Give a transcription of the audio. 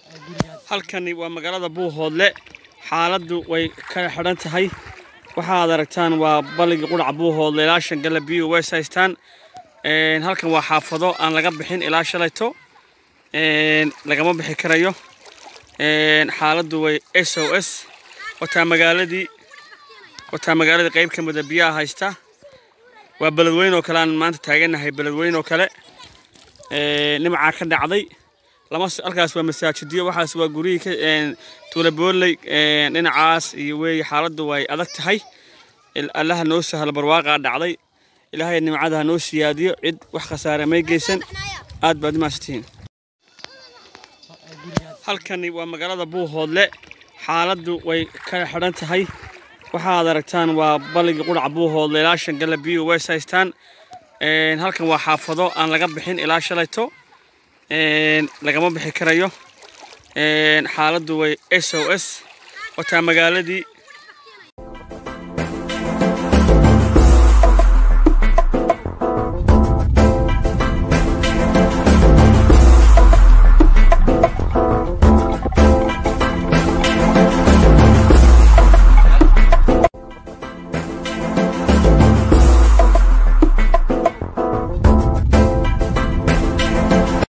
halkani waa magaalada buuhoodle xaaladdu way ka xidhan tahay waxaad aragtaan waa balligii qudhaca buuhoodle ilaa shan gala biyo weys haystaan Een, halkan waa xaafado aan laga bixin ilaa shalayto Een, lagama bixi karayo Een, xaaladdu way s o s wataa magaaladii wataa magaaladii qayb ka mida biyaha haysta waa beledweyn oo kale aan maanta taaganahay beledweyn oo kale Een, nimcaa ka dhacday lama s- halkaas waa masaajidiyo waxaas waa guryihii ka een, tuula booley een, dhinacaas iyo weeye xaaladdu way adag tahay Il- allaha noo sahlo barwaaqaa dhacday ilaahay nimcada ha noo siyaadiyo cid wax khasaare may geysan aad baad umahadsantihiin halkani waa magaalada buuhoodle xaaladdu way ka xidhan tahay waxaad aragtaan waa balligii qudhaca buuhoodle ilaa shan gala biyo weys haystaan Een, halkan waa xaafado aan laga bixin ilaa shalayto Een, lagama bixi karayo Een, xaaladdu way s o s wataa magaaladii